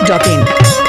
masti.in.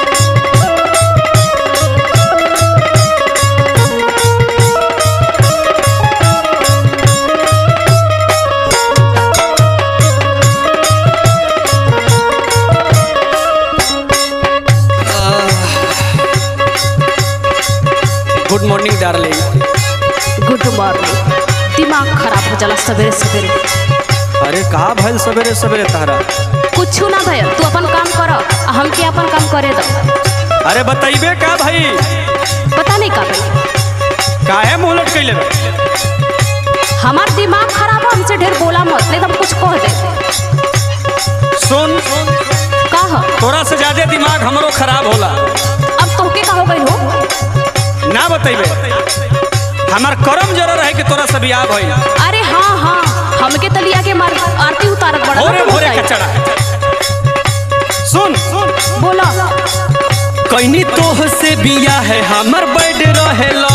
Good morning darling good morning दिमाग खराब हो जाला सवेरे सवेरे अरे कहा भइल सवेरे सवेरे तारा कुछ ना भैया तू अपन काम कर आ हमके अपन काम करे दो अरे बताइबे का भाई पता नहीं का भई काहे मुंह लटकैले बे? हमार दिमाग खराब है हमसे ढेर बोला मत नहीं तो हम कुछ कह दे सुन का हो तोरा से ज्यादा दिमाग हमरो खराब होला अब तोहके का हो गई हो ना बताइबे हमार करम जरा रहे कि तोरा से बियाह भइल अरे हाँ हाँ हमके तलिया के मार आरती उतारत बड़ा भोरे ना भोरे बताई। कचड़ा सुन सुन बोला कैनी तोह से बिया है हमर बैड रहेला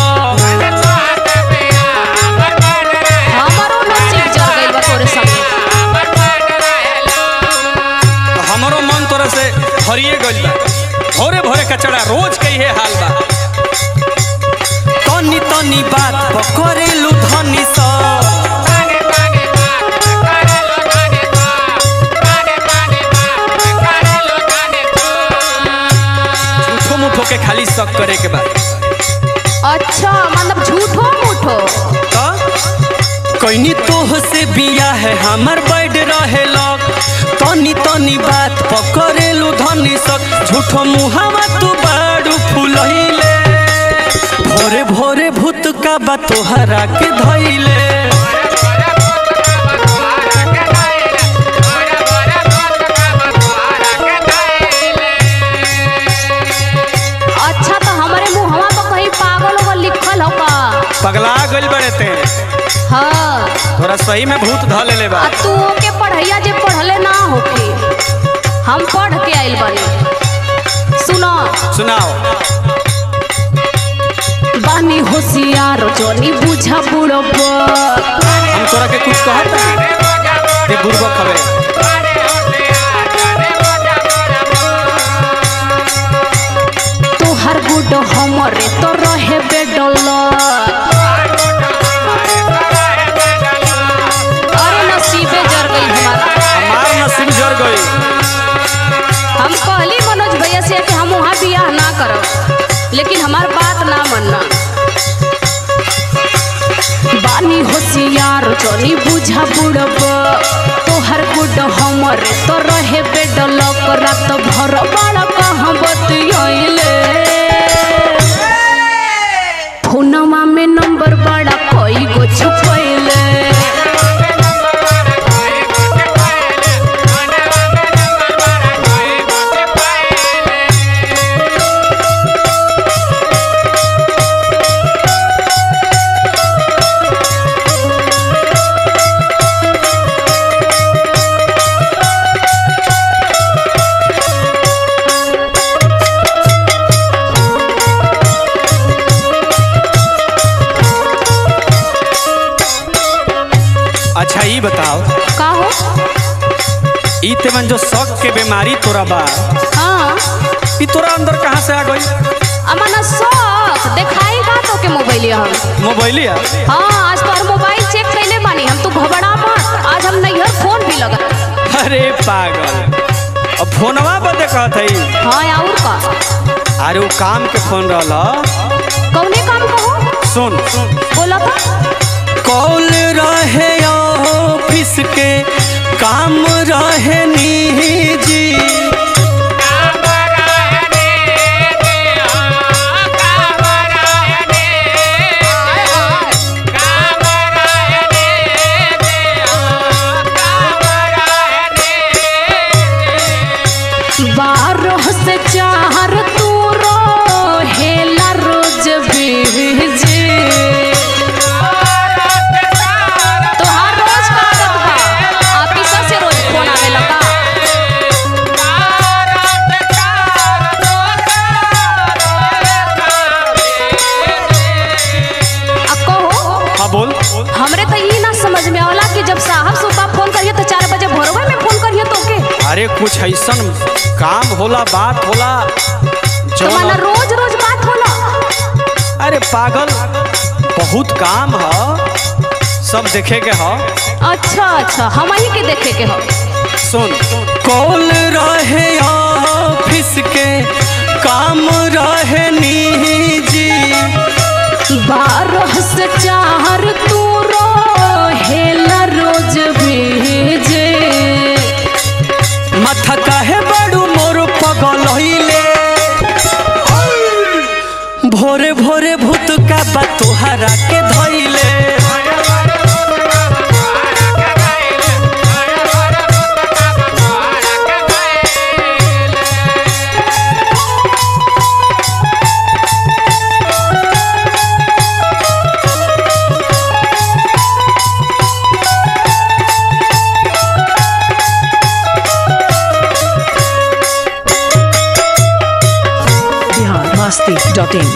हमारो नसीब जल गइल बा तोरे संगे हमरो मन तोरा से हरिए गइल बा भोरे भोरे कचड़ा रोज के इहे हाल बा तनी तनी बात पकड़ेलू धनी सा झूठो मुठो के खाली शक करे के बाद अच्छा मतलब झूठो मूठो कैनी तोह से बिया है हमर बैड रहेला तनी तनी बात पकड़ेलू धनी सक झूठो मुहावा तू बाड़ू फुलहिले भोरे भोरे भूत का बा तोहरा के धैले अच्छा तो हमारे मुहवा तो कहीं पागल होगा लिखल होगा पगला गइल बड़े ते हाँ थोड़ा सही में भूत ध लेले बा आ तू के पढ़ैया जे पढ़ले ना होके हम पढ़ के आइल बानी सुनो सुनाओ बानी होशियार जोनी बुझा बुड़ब हम तोरा के कुछ कहत ते बुड़बक हवे तोहर गुड हमरे तो रहे बेडल अरे नसीबे जर गई हमारा हमार नसीब जर गई हम कहली मनोज भैया से कि हम वहाँ बियाह ना करब लेकिन हमार बात ना मानना बानी होशियार जोनी बुझा बुड़ब तोहर गुड हमर तो रहे बेडल रात भर बड़ा कहाँ बतियाइले फोनमा में नंबर बड़ा कोई गो छुपैले अच्छा ई बताओ का हो ई तेमन जो शक के बीमारी तोरा बा हाँ ई तोरा अंदर कहाँ से आ गई अमन शौक देखाई का तो के मोबाइल हम मोबाइलिया हाँ आज तो मोबाइल चेक कैले बानी हम तो घबरा मत आज हम नैहर फोन भी लगा अरे पागल अब फोनवा बदे कहत हई हाँ और का अरे वो काम के फोन रहला कौने काम कहो सुन बोला था कॉल रहे ऑफिस के काम रहे निजी बारह से चार तू हेला रोज बीजे तोहार अरे कुछ ऐसन काम होला बात होला तो जौन माना रोज रोज बात होला अरे पागल बहुत काम ह सब देखे के ह अच्छा अच्छा हम ही के देखे के हो सुन कॉल रहे ऑफिस के काम रहे निजी बारह से चार तू हेला रोज भेजे माथा काहे बड़ू मोर पगल होइले भोरे भोरे भूत का बा तोहरा के धइले बिहार मस्ती डॉट इन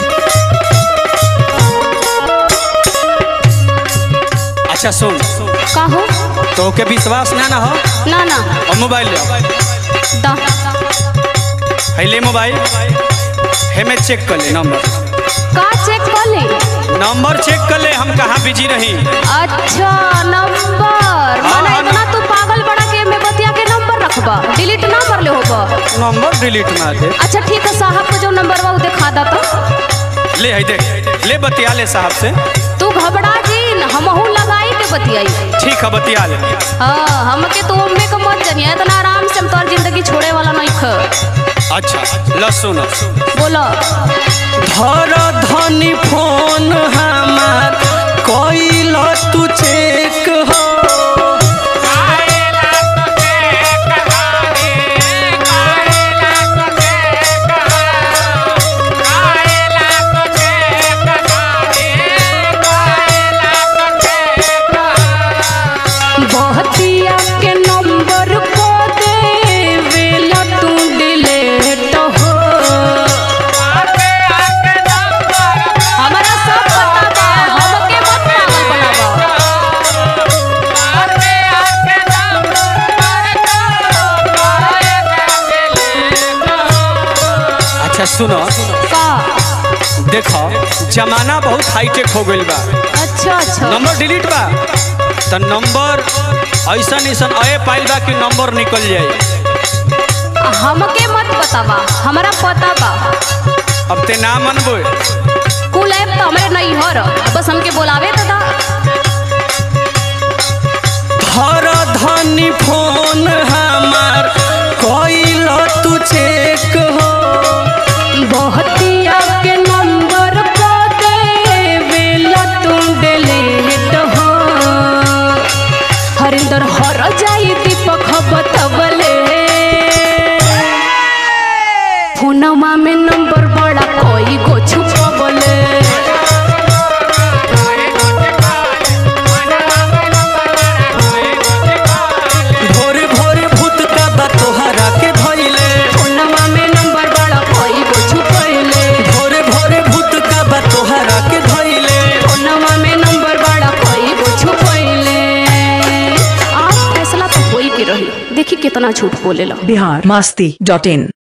अच्छा सुन का हो तो के विश्वास ना ना हो ना ना और मोबाइल ले दा है ले मोबाइल हे में चेक कर ले नंबर का चेक कर ले नंबर चेक कर ले हम कहाँ बिजी रही अच्छा नंबर माना हाँ, इतना तू पागल बड़ा के में बतिया के नंबर रखबा डिलीट ना कर ले होबा नंबर डिलीट ना दे अच्छा ठीक है साहब को जो नंबर बा उ दिखा दा तो ले है देख ले बतिया ले साहब से तू घबरा जी हमहू लगाई के बतियाई ठीक है बतिया ले हाँ हमके तो उम्मे के मत जानिए इतना आराम से हम तोर जिंदगी छोड़े वाला नहीं ख अच्छा ल सुन बोलो धर धनी फोन हमार कइल तू चेक हो बहतिया के नंबर को दे वेला तू डिलीट हो हमारा सब पता बा हमके मत पागल बनावा अच्छा सुनो का देखो जमाना बहुत हाईटेक हो गइल बा अच्छा अच्छा नंबर डिलीट बा तो नंबर ऐसन ऐसन अये पाइल बा कि नंबर निकल जाई हमके मत बतावा हमारा पता बा अब ते ना मनबो कुल ऐप तो हमारे नहीं हो रहा बस हमके बोलावे तो दा धर धनी फोन हमार कइल तू चेक हो बहतिया के नंबर को दे वेला तू डिलीट हो हरिंदर हर जाई दीपक बतवले फोनमा में नंबर बड़ा कोई गो छुपवले भोरे भोरे भूत का बा तोहरा के धइले फोनमा में नंबर बड़ा कोई गो छुपवले भोरे भोरे भूत का बा तोहरा के धइले फोनमा में नंबर बड़ा कोई गो छुपवले आज फैसला तो होई के रही देखी कितना झूठ बोलेला बिहार मस्ती डॉट इन